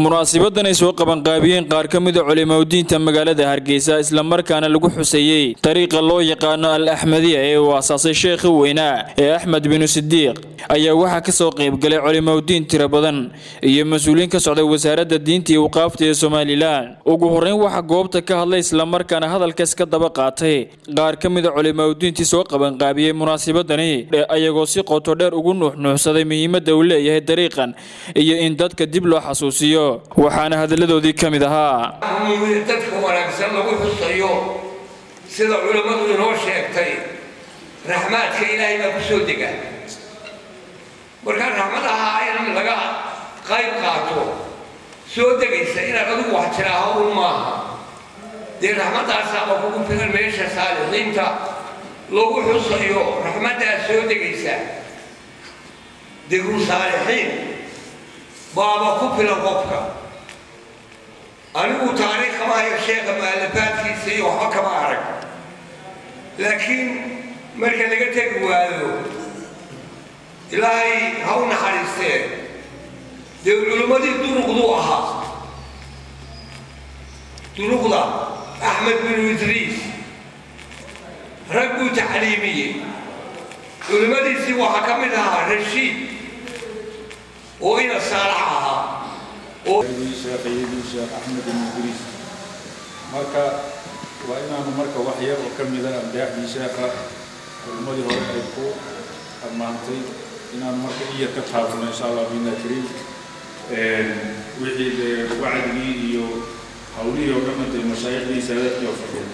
munaasibadan ay soo qabanqaabiyeen qaar ka mida culimaudiinta magaalada hargeysa islamarkaana lagu xuseeyey dariiqa loo yaqaano al axmadiya ee uu aasaasay sheekhi weynaa ee axmed binu sidiiq ayaa waxaa kasoo qaybgalay culimaudiin tiro badan iyo mas-uuliyiin ka socday wasaaradda diinta iyo waqaafta ee somalilan ugu horreyn waxaa goobta ka hadlay islamarkaana hadalkaas ka daba qaatay qaar ka mida culimaudiintii soo qabanqaabiyey munaasibadani ayagoo si qoto dheer ugu nuuxnuuxsaday muhiimadda uu leeyahay dariiqan iyo in dadka dib loo xasuusiyo waxaana hadalladoodii ka mid ahaa dadka wanaagsan lagu xusayo sida culammadu inoo sheegtay raxmaadka ilaahay baa ku soo dega markaa raxmadaha in laga qayb qaato soo degaysa inaad adigu wax tiraaho un maaha dee raxmadaasaaba kugu filan meesha saalixiinta lagu xusayo raxmaddaas soo degaysa degru saalixiin baaba ku filan qofka anigu taariikh kama hayo sheekha mu'alafaadkiisa iyo waxba kama arag laakiin marka laga tegi waayo ilaahay ha u naxariistee dee culimmadii duruqduu ahaa duruqda axmed binu idriis rag buu tacliimiyey culimmadiisii waxaa ka mid ahaa rashiid oo ina saalax ahaa sheekhaydii sheekh axmed ibn idriis marka waa inaanu marka wax yar oo ka mida amdaaxdii sheekha culimmadii hore ay ku ammaantay inaanu marka in yar ka taabano insha allah bina kariim wixii dee wacdigii iyo hawlihii oo dhan intay mashaayikhdii saadaadkii oo fadhiya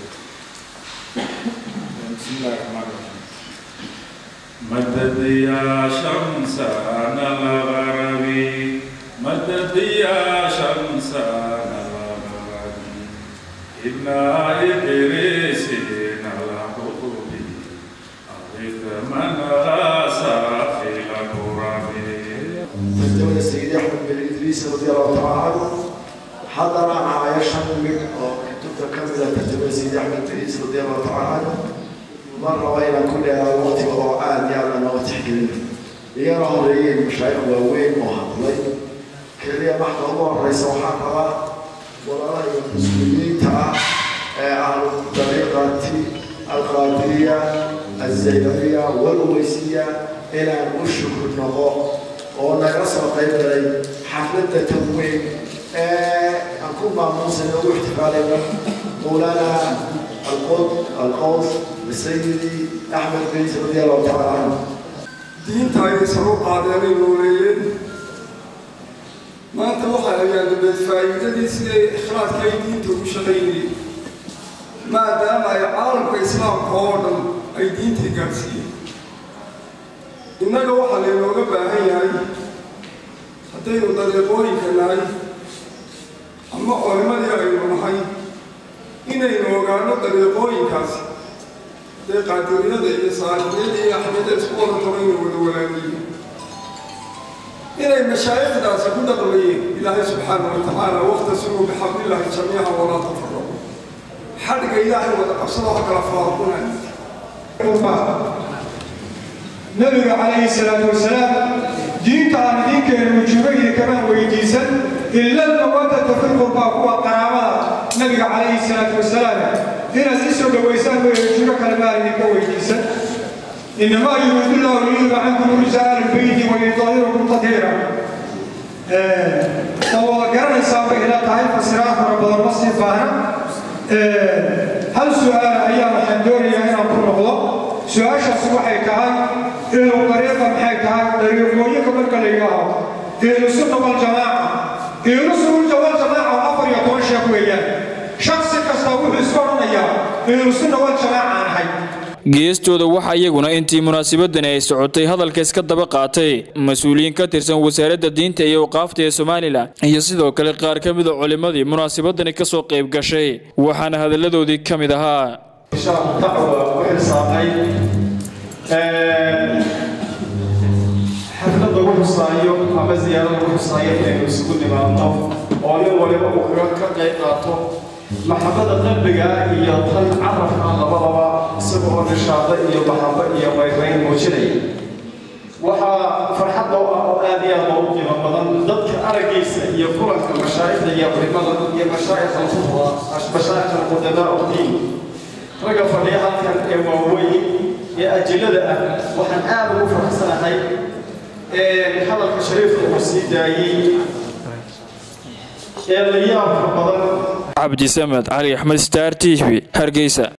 bismi illahi raxmaan raxiim مدد يا شمس أنا الغربي مدد يا شمس أنا الغربي إن إدريس على قلوبي أغيث من غاس في الكرب تزوج السيد أحمد بن إدريس رضي الله تعالى عنه حضر معايا شمل كتبت كاملة تزوج السيد أحمد بن إدريس رضي الله تعالى عنه مرة وإلى كل وقت وضوءات يلا نوت حكينا يرى هوريين مشايخ وين وهضلي كلية محض الله الرئيس وحقها ولا رأي المسلمين تاع أهل الطريقة القادرية الزيدية والويسية إلى الشكر النظام ونقص قيب لي حفلة تموين أكون مع موسى نوح احتفالنا مولانا القط القوس لسيدي أحمد بن رضي الله تعالى عنه diinta ay saro qaadeenay nooleeyeen maanta waxaa la yaadabeed faa'iidadii siday ikhlaadka ay diinta ugu shaqaynayeen maadaama ay caalamka islaamka oo dhan ay diintii gaadhsiiyeen innaga waxaa laynooga baahan yahay haddaynu dariiqooyinka nahay ama culimadii aynu nahay inaynu ogaano dariiqooyinkaasi dee qaadiriyada iyo saalixiyada iyo axmiyada isku wada taba inay wada walaaliyiin inay mashaayikhdaasi ku dhaqmayeen ilaahay subxaana wa tacaala waqtasimuu bixablillahi jamiica walaa tafaraqu xadhiga ilaahay wada qabsada wax kala faaqunay nabiga calayhi salaatu wasalaam diinta aan idinkeenu wujuubaydi kamaan weydiisan ila almawadata fi lqurbaa kuwa qaraabada nabiga calayhi salaatu wasalaam inaad i soo dhawaysaan way wujuubo kale maan idinka weydiisan inamaa yuriidu llahu liyuba cankum rijsa ahli lbeyti wayutahirakum tadhiira ma wada garanaysaa bay ila tahay fasiraad fara badan ma sii baahna hal su-aal ayaa waxaan doonayaa inaan ku noqdo su-aashaasi waxay tahay inuu dariiqa maxay tahay dariiqooyinka marka la yidhaaho ihlusunna waljamaaca ihlusunna waljamaaca oo afar iyo toban sheekh weeyaan shaksi kasta wuxuu iska odhanayaa ihlusunna waljamaaca aan ahay geestooda waxaa iyaguna intii munaasabadani ay socotay hadalka iska daba qaatay mas-uuliyiin ka tirsan wasaaradda diinta iyo waqaafta ee somalilan iyo sidoo kale qaar ka mida culimmadii munaasabadani ka soo qayb gashay waxaana hadalladoodii ka mid ahaa xaflad lagu xusaayo ama ziyaaro lagu xusaayo inaynu isugu nimaadno oo nin waliba uu kaga ka qayb qaato maxabada qalbiga iyo tan carabka labadaba isaga oo nishaada iyo maxabo iyo qayrayn muujinaya waxaa farxad oo ah oo aad iyo aad loogu qiimo badan dadka araggiisa iyo kulanka mashaayikhda iyo culimada iyo mashaayikh alfuqha mashaayikh alqudamaa udiin ragga fadhiya halkan ee waaweyn ee ajillada ah waxaan aad ugu faraxsanahay hadalka shariifka uu sii daayey ee la yaabka badan cabdi samed cali axmed star t v hargeysa